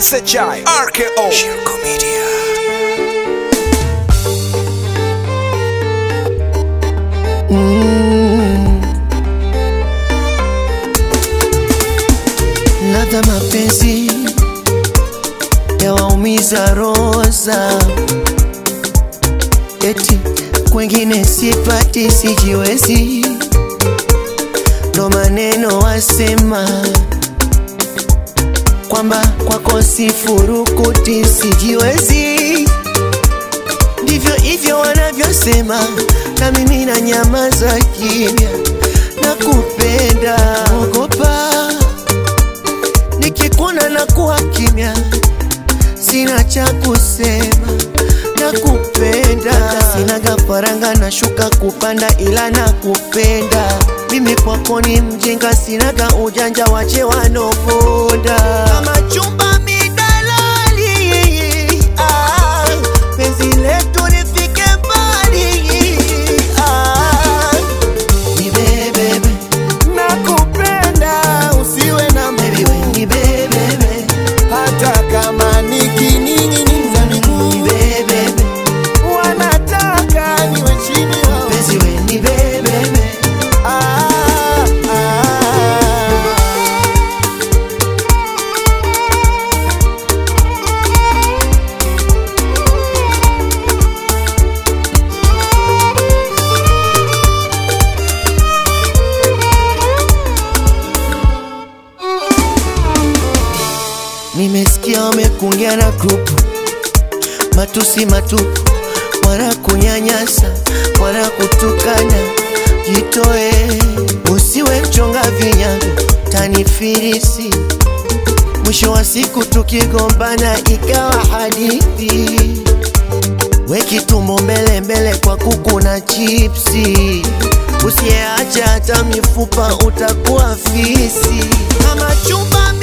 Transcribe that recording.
SHI RKO Shirko Media Ladha mapenzi yawaumiza roza, eti kwengine sipati, sijiwezi, ndo maneno wasema kwamba kwako sifurukuti, sijiwezi, ndivyo hivyo wanavyosema, na mimi na nyamaza kimya, na kupenda ogopa nikikuona na kuwa kimya, sina cha kusema na kupenda, sina gafaranga na shuka kupanda, ila na kupenda mimi kwako ni mjinga, sinaga ujanja, wache wanoponda kama chumba midalali, ah, penzi letu lifike mbali ah, nibebebe nakupenda usiwe na Baby, we nibebebe hata kama nikining'iniza miguu nibebebe wanataka niwe chini yao. penzi we nibebebe Ah, ah. Nimesikia wamekungia na grupu matusi matupu, wana kunyanyasa, wana kutukana. Jitoe, usiwe mchonga vinyago, tanifirisi. Mwisho wa siku tukigombana ikawa hadithi, weki tumbo mbele mbele kwa kuku na chipsi. Usiyeacha hata mifupa utakuwa fisi kama chumba